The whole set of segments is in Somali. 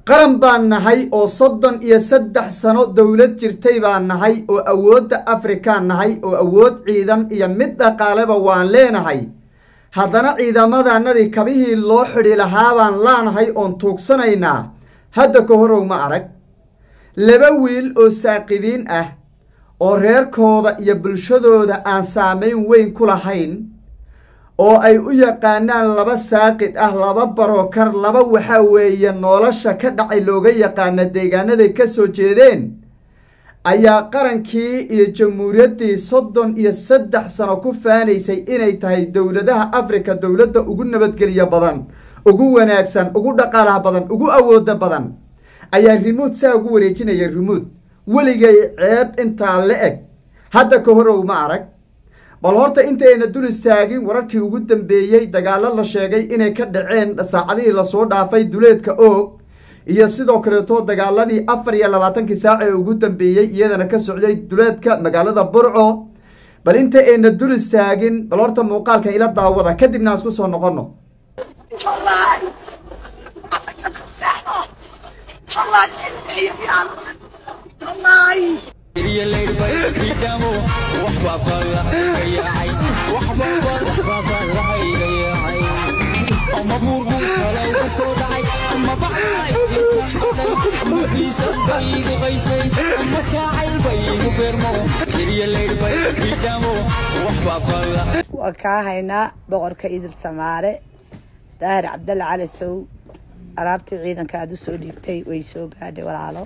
qaran baan nahay oo soddon iyo saddex sano dowlad jirtay baan nahay oo awoodda afrikaan nahay oo awood ciidan iyo mid dhaqaaleba waan leenahay haddana ciidamadanadii kabihii loo xidhi lahaa baan laanahay oon tuugsanaynaa hadda ka horow ma arag laba wiil oo saaqidiin ah oo reerkooda iyo bulshadooda aan saamayn weyn ku lahayn oo ay u yaqaanaan laba saaqid ah laba barokar laba waxaa weeye nolosha ka dhacay looga yaqaana deegaanaday ka soo jeedeen ayaa qarankii iyo jamhuuriyaddii soddon iyo saddex sano ku faanaysay inay tahay dowladaha afrika dowladda ugu nabadgelyo badan ugu wanaagsan ugu dhaqaalaha badan ugu awooda badan ayaa rimuud saa ugu wareejinaya rimuud weligay ceeb intaa la eg hadda ka horow ma arag bal horta intayna dul istaagin wararkii ugu dambeeyey dagaallo la sheegay inay ka dhaceen saacadihii lasoo dhaafay duleedka oog iyo sidoo kaleeto dagaaladii afar iyo labaatankii saac ee ugu dambeeyey iyadana ka socday duleedka magaalada burco bal inta ayna dul istaagin bal horta muuqaalkan ila daawada kadibna aan isku soo noqonno waan kaa haynaa boqorka idil samaare daahir cabdalle cali sow alaabtii ciidanka aada u soo dhiibtay way soo gaadhay walaalo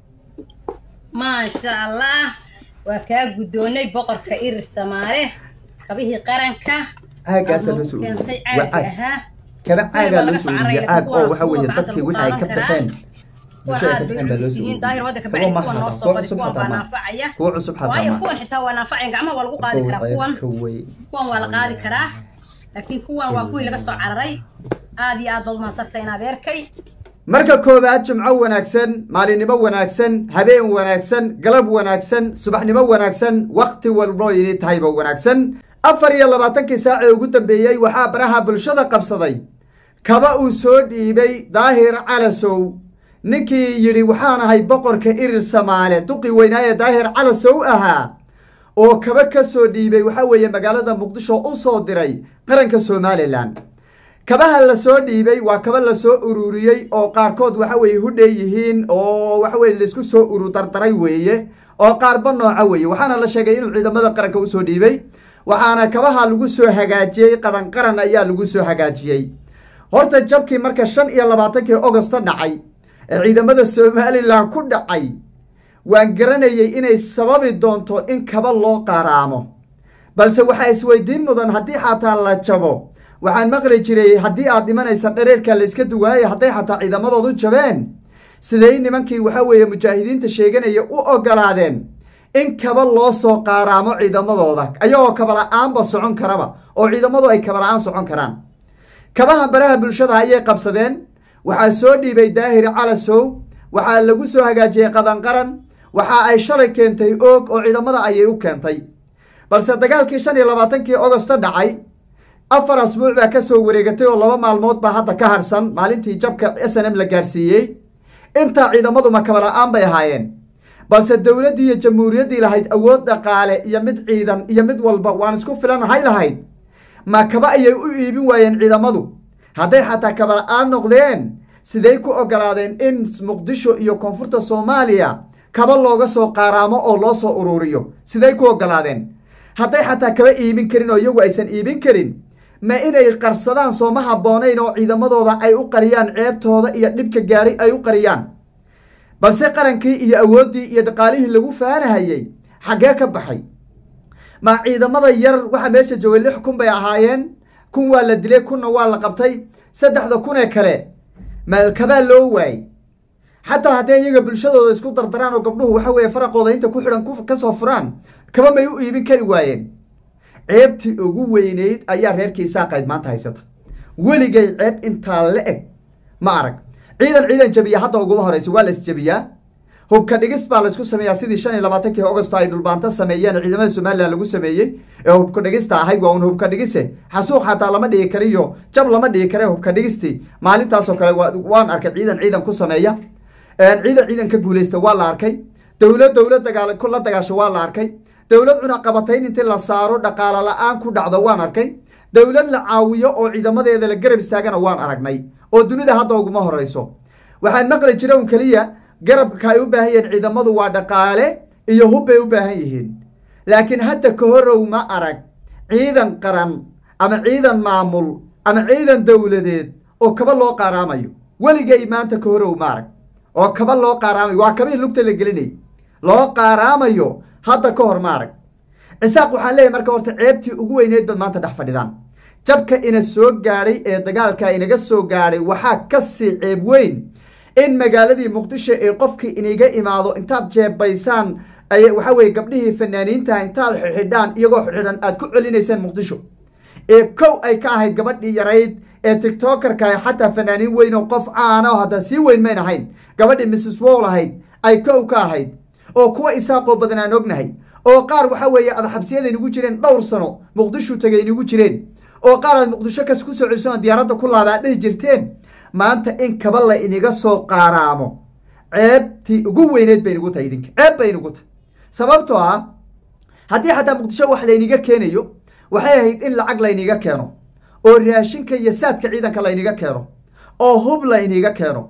maasha allah waa kaa guddoonnay boqorka irir samaare kabihii qaranka caagaasaa loo soo keentay ururiyey waa caaga caag ahaa kaba caagaa loo soo ururiyey caag oo waxa weeye Kuwa dadkii wixii ay ka baxeen kuwa bulshada aad ka bay baxeen baa loo culus soo yihiin daahir wadda ururiyey kabacdi sabab ma kuwan noo hada soo kuwa bari cusub kuwan baa xataa ma naafacaya kuwa cusub xataa waayo ma kuwan xitaa waa naafacaya gacmaha waa lagu qaadi karaa kuwan kuwan waa la qaadi karaa laakiin kuwan waa kuwii laga soo cararay aad iyo aad baad umahadsantay in adeerkay marka koowaad jimco wanaagsan maalinimo wanaagsan habeen wanaagsan galab wanaagsan subaxnimo wanaagsan wakhti walbo inay tahayba wanaagsan afar iyo labaatankii saac ee ugu dambeeyey waxaa baraha bulshada qabsaday kaba uu soo dhiibay daahir calasow ninkii yidhi waxaan ahay boqorka irir samaale duqii weynaaye daahir calasow ahaa oo kaba ka soo dhiibay waxaa weeye magaalada muqdisho u soo diray qaranka somalilan kabaha la soo dhiibay waa kaba la soo ururiyey oo qaarkood waxa weeye hudhay yihiin oo waxa weye laisku soo uru dardaray weeye oo qaarba nooca weeye waxaana la sheegay inuu ciidamada qaranka usoo dhiibay waxaana kabaha lagu soo hagaajiyey qadan qaran ayaa lagu soo hagaajiyey horta jabkii marka shan iyo labaatankii ogosto dhacay ee ciidamada somalilan ku dhacay waan garanayey inay sababi doonto in kaba loo qaaraamo balse waxaa isweydiin mudan haddii xataa la jabo waxaan maqli jiray haddii aad dhimanaysa dhareerka la iska duwaaya hadday xataa ciidamadoodu jabeen siday nimankii waxa weeye mujaahidiinta sheeganaya u ogolaadeen in kaba loo soo qaaraamo ciidamadooda ayagoo kabala-aanba socon karaba oo ciidamadu ay kabala-aan socon karaan kabaha baraha bulshada ayay qabsadeen waxaa soo dhiibay daahir calasow waxaa lagu soo hagaajiyey qadanqaran waxa ay shalay keentay oog oo ciidamada ayay u keentay balse dagaalkii shan iyo labaatankii ogosto dhacay afar asbuuc baa ka soo wareegatay oo laba maalmood baa hadda ka harsan maalintii jabka s n m la gaarsiiyey intaa ciidamaduma kabala-aan bay ahaayeen balse dowladdii iyo jamhuuriyaddii lahayd awood dhaqaale iyo mid ciidan iyo mid walba waan isku filanahay lahayd ma kaba ayay u iibin waayeen ciidamadu hadday xataa kabala-aan noqdeen siday ku ogolaadeen in muqdisho iyo koonfurta soomaaliya kaba looga soo qaaraamo oo loo soo ururiyo siday ku ogolaadeen hadday xataa kaba iibin karin oo iyagu aysan iibin karin ma inay qarsadaan sooma habboonayn oo ciidamadooda ay u qariyaan ceebtooda iyo dhibka gaadhay ay u qariyaan balse qarankii iyo awooddii iyo dhaqaalihii lagu faanahayey xaggee ka baxay ma ciidamada yar waxaa meesha joogay lix kun bay ahaayeen kun waa la dilay kunna waa la qabtay saddexda kun ee kale ma kabaa loo waayey xataa hadday iyaga bulshadooda isku dardaraan oo gabdhuhu waxa weeye faraqooda inta ku xidhan ka soo furaan kaba may u iibin kari waayeen ceebtii ugu weyneyd ayaa reerkii saaqayd maanta haysata weligay ceeb intaa la eg ma arag ciidan ciidan jabiya hadda uguma horeysa waa la isjabiyaa hubka dhigis baa laysku sameeyaa sidii shan iyo labaatankii augosto ay dhulbaanto sameeyeen ciidamada somalilan lagu sameeyey ee hubka dhigista ahayd waa un hubka dhigise xasuuq xataa lama dhigi kariyo jab lama dhigi kare hubka dhigistii maalintaasoo kale waan arkay ciidan ciidan ku sameeya ciidan ciidan ka guuleysta waa la arkay dowlad dowlad dagaal la dagaasho waa la arkay dowlad cunaqabatayn intii la saaro dhaqaalo la-aan ku dhacdo waan arkay dowlad la caawiyo oo ciidamadeeda la garab istaagana waan aragnay oo dunida hadda uguma horeyso waxaan maqli jira un keliya garabka ay u baahan yihiin ciidamadu waa dhaqaale iyo hub bay u baahan yihiin laakiin hadda ka horow ma arag ciidan qaran ama ciidan maamul ama ciidan dowladeed oo kaba loo qaaraamayo weligay maanta ka horow ma arag oo kaba loo qaaraamayo waa kabihii lugta la gelinay loo qaaraamayo hadda ka hor ma arag cisaaq waxaan leeyahy marka horta ceebtii ugu weyneyd baad maanta dhex fadhidaan jabka ina soo gaadhay ee dagaalka inaga soo gaadhay waxaa kasii ceeb weyn in magaaladii muqdisho ee qofkii iniga imaado intaad jeebaysaan waxa weye gabdhihii fanaaniinta intaad xidhidhaan iyagoo xidhan aad ku celinaysaan muqdisho ee kow ay ka ahayd gabadhii yarayd ee tictokerka xataa fanaaniin weyn oo qof caana oo hadda sii weyn mayn ahayn gabadhii mrs wall ahayd ay kow ka ahayd oo kuwa isaaqoo badan aan ognahay oo qaar waxa weeye aad xabsiyada inugu jireen dhowr sano muqdisho tagay inugu jireen oo qaar aad muqdisho kas ku soo celiso diyaaradda ku laaba aad dhihi jirteen maanta in kaba la iniga soo qaaraamo ceebtii ugu weyneed bay inugu tahay idinka ceeb bay inugu tahay sababtoo ah haddii xataa muqdisho wax layniga keenayo waxay ahayd in lacag layniga keeno oo raashinka iyo saadka ciidanka layniga keeno oo hub layniga keeno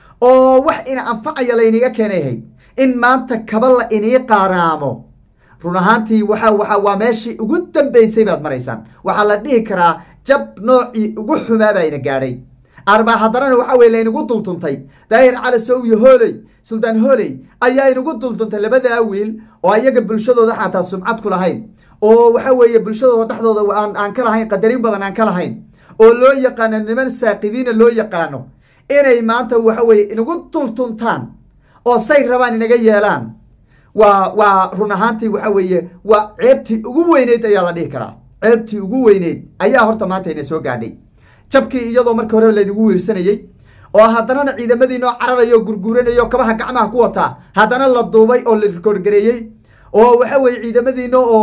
oo wax ina anfacaya layniga keenay ahayd in maanta kaba la inii qaaraamo run ahaantii waxa waxa waa meeshii ugu dambeysay baad maraysaan waxaa la dhihi karaa jab noocii ugu xumaa baa ina gaadhay arbaa haddanana waxa weye laynagu dulduntay daahir cali sow iyo hooley suldaan hooley ayaa inagu dulduntay labadaa wiil oo ayaga bulshadooda xataa sumcad ku lahayn oo waxa weeye bulshadooda dhexdooda aan aan ka lahayn qadarin badan aan ka lahayn oo loo yaqaano niman saaqidiina loo yaqaano inay maanta waxa weye inagu dultuntaan oo say rabaan inaga yeelaan waa waa run ahaantii waxa weeye waa ceebtii ugu weyneyd ayaa la dhihi karaa ceebtii ugu weyneyd ayaa horta maanta ina soo gaadhay jabkii iyadoo marka hore laynagu wiirsanayey oo haddanana ciidamadiinoo cararaya oo gurguuranaya oo kabaha gacmaha ku wataa haddana la duubay oo la rikoorgareeyey oo waxa weeye ciidamadiina oo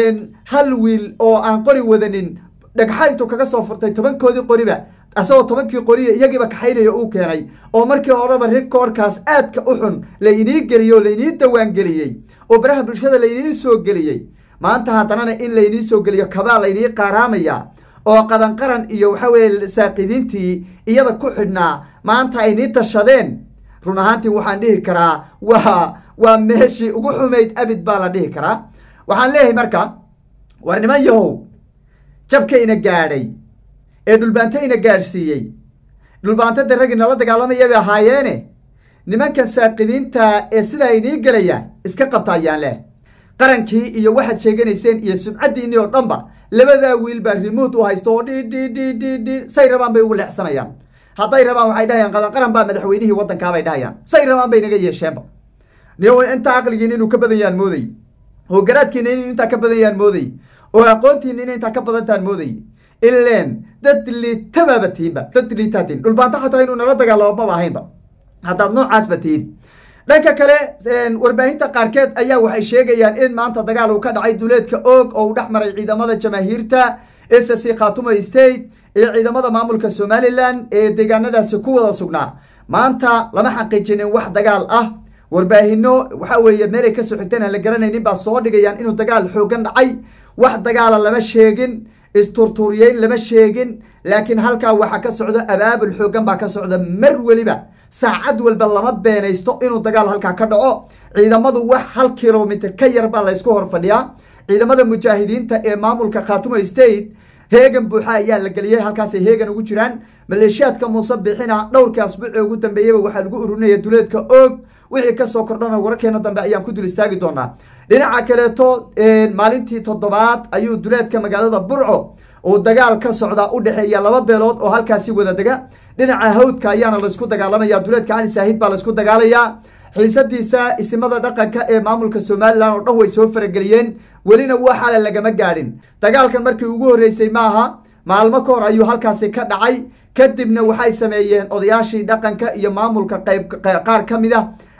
hal wiil oo aan qori wadanin dhagxa intuu kaga soo furtay tobankoodii qoriba asagoo tobankii qoriya iyagiiba kaxaynaya uu keenay oo markii horeba rikoorkaas aadka u xun laynii geliyey oo laynii dawaangeliyey oo baraha bulshada laynii soo geliyey maanta haddanana in laynii soo geliyo kabaa laynii qaaraamaya oo qadan qaran iyo waxa weeye saaqidiintii iyada ku xidhnaa maanta ay nii tashadeen run ahaantii waxaan dhihi karaa waa waa meeshii ugu xumayd abid baa la dhihi karaa waxaan leeyahay marka war niman yahow jabkayna gaadhay ee dhulbaantayna gaadhsiiyey dhulbaantada raggii nala dagaalamaya bay ahaayeene nimankan saaqidiinta ee sidaa inii gelayaan iska qabta ayaan leh qarankii iyo waxaad sheeganayseen iyo sumcaddiinii oo dhanba labadaa wiil baa rimuut u haysto oo dhi dhi dhi dhi dhi say rabaan bay ugu leexsanayaan hadday rabaan waxay dhahayaan qadan qaran baa madaxweynihii waddankaabay dhahayaan say rabaan bay naga yeesheenba niyo intaa caqligiina inuu ka badan yaan mooday oo garaadkiina inuu intaa ka badan yaan mooday oo aqoontiina in intaa ka badantaan mooday ileen dad liitabaaba tihinba dad liitaa tihin dhulbaanto xataa inuu nala dagaalamo maba ahaynba haddaad noocaasba tihin dhanka kale warbaahinta qaarkeed ayaa waxay sheegayaan in maanta dagaal uu ka dhacay duleedka oog oo uu dhex maray ciidamada jamaahiirta s c khatumo state iyo ciidamada maamulka somalilan ee deegaanadaasi ku wada sugnaa maanta lama xaqiijinin wax dagaal ah warbaahino waxa weeye meelay kasoo xigteen aan la garanaynin baa soo dhigayaan inuu dagaal xoogan dhacay wax dagaala lama sheegin isturtuuriyeyn lama sheegin laakiin halkaa waxaa ka socdo abaabul xoogan baa ka socda mar weliba saacad walba lama beenaysto inuu dagaal halkaa ka dhaco ciidamadu wax hal kilomitr ka yar baa laysku hor fadhiyaa ciidamada mujaahidiinta ee maamulka khatumo state heegan buuxa ayaa la geliyey halkaasay heegan ugu jiraan maleeshiyaadka muuse bixina dhowrkii asbuuci ugu dambeeyeyba waxaa lagu ururinaya duleedka oog wixii kasoo kordhana wararkeena dambe ayaan ku dul istaagi doonaa dhinaca kaleeto maalintii toddobaad ayuu duleedka magaalada burco uu dagaal ka socdaa u dhexeeya laba beelood oo halkaasi wada dega dhinaca hawdka ayaana laysku dagaalamaya duleedka cali saahid baa laysku dagaalayaa xiisadiisa isimada dhaqanka ee maamulka somalilan oo dhan way soo farageliyeen welina waxaale lagama gaadhin dagaalkan markii ugu horreysay maaha maalmo ka hor ayuu halkaasi ka dhacay kadibna waxay sameeyeen odayaashii dhaqanka iyo maamulka qayb qaar ka mid ah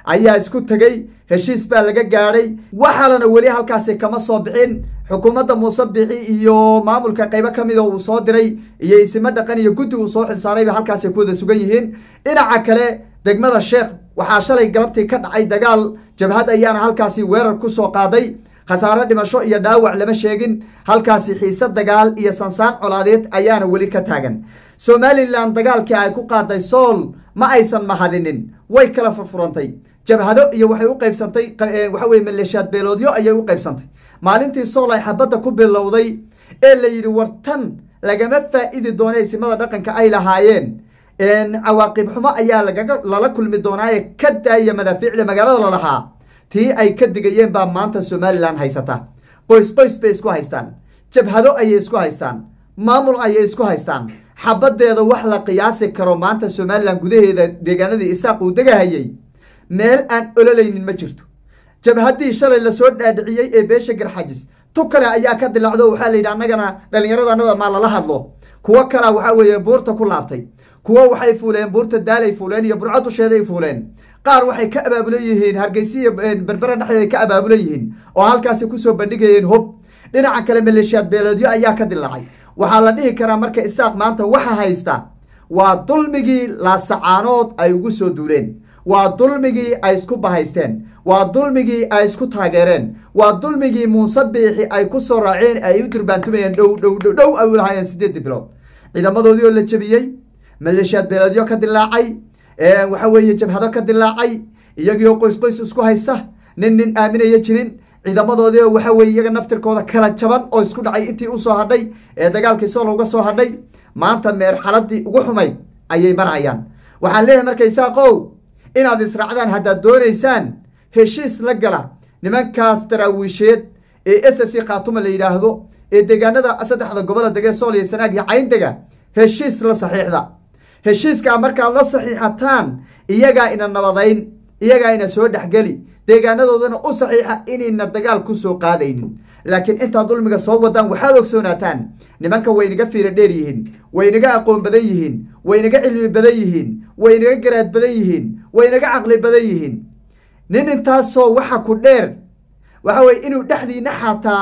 ayaa isku tegey heshiis baa laga gaadhay waxaalana weli halkaasi kama soo bixin xukuumadda muuse bixi iyo maamulka qaybo ka mida uu soo diray iyo isimo dhaqan iyo guddi uu soo xilsaarayba halkaasay ku wada sugan yihiin dhinaca kale degmada sheekh waxaa shalay galabtii ka dhacay dagaal jabhad ayaana halkaasi weerar ku soo qaaday khasaare dhimasho iyo dhaawac lama sheegin halkaasi xiise dagaal iyo sansaan colaadeed ayaana weli ka taagan somalilan dagaalkii ay ku qaaday sool ma aysan mahadinin way kala furfurantay jabhado iyo waxay u qaybsantay waxa weye maleeshiyaad beeloodyo ayay u qaybsantay maalintii sool ay xabadda ku bilowday ee la yidhi war tan lagama faa'idi doona isimada dhaqanka ay lahaayeen cawaaqib xumo ayaa lagaga lala kulmi doonaaye ka daaya madaafiicda magaalada lalahaa tii ay ka digayeen baa maanta somalilan haysata qoys qoys bay isku haystaan jabhado ayay isku haystaan maamul ayay isku haystaan xabaddeeda wax la qiyaasi karo maanta somalilan gudaheeda deegaanadii isaaq uu degahayey meel aan ololaynin ma jirto jabhaddii shalay lasoo dhaadhiciyey ee beesha garxajis tu kale ayaa ka dilaacdo waxaa la yidhi annagana dhallinyarada annada maa lala hadlo kuwo kalea waxaa weeye buurta ku laabtay kuwo waxay fuuleen buurta daalay fuuleen iyo burco dusheeday fuuleen qaar waxay ka abaabulan yihiin hargeysiya berbera dhexdeeda ka abaabulan yihiin oo halkaasi kusoo bandhigayeen hob dhinaca kale maleeshiyaad beeleedyo ayaa ka dilaacay waxaa la dhihi karaa marka isaaq maanta waxa haysta waa dulmigii laasacaanood ay ugu soo duuleen waa dulmigii ay isku bahaysteen waa dulmigii ay isku taageereen waa dulmigii muuse biixi ay ku soo raaceen ay u durbaantumayeen dhow dhow dhow dhow ay u lahaayeen siddeedii bilood ciidamadoodii oo la jebiyey maleeshiyaad beeleedyo ka dilaacay waxa weeye jabhado ka dilaacay iyagiioo qoys qoys isku haysta nin nin aaminaya jirin ciidamadoodii oo waxa weye iyaga naftirkooda kala jaban oo isku dhacay intii usoo hadhay ee dagaalkii solo uga soo hadhay maanta meerxaladii ugu xumayd ayay marhayaan waxaan leeyahay marka isaaqow inaad israacdaan haddaad doonaysaan heshiis la gala nimankaas daraawiisheed ee s c khaatuma la yidhaahdo ee deegaanada saddexda gobola degee sool iyo sanaag iyo cayndega heshiis la saxiixda heshiiskaa markaad la saxiixataan iyagaa ina nabadayn iyagaa ina soo dhexgeli deegaanadoodana u saxiixa inayna dagaal ku soo qaadaynin laakiin intaad dulmiga soo wadaan waxaad ogsoonaataan nimanka waynaga fiira dheer yihiin waynaga aqoon badan yihiin waynaga cilmi badan yihiin waynaga garaad badan yihiin waynaga caqli badan yihiin nin intaasoo waxa ku dheer waxa weye inuu dhexdiina xataa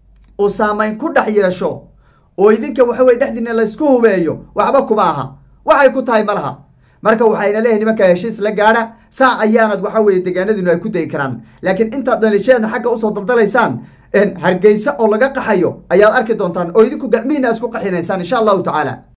uu saamayn ku dhex yeesho oo idinka waxa weye dhexdiina laysku hubeeyo waxba kuma aha waxay ku tahay ma laha marka waxayna leeyahay nimanka heshiis la gaadha saa ayaanad waxa weye deegaanadiinu ay ku degi karaan laakiin intaad dhalisheedna xagga usoo daldalaysaan hargeysa oo laga qaxayo ayaad arki doontaan oo idinku gacmihiina isku qaxinaysaan insha allahu tacaala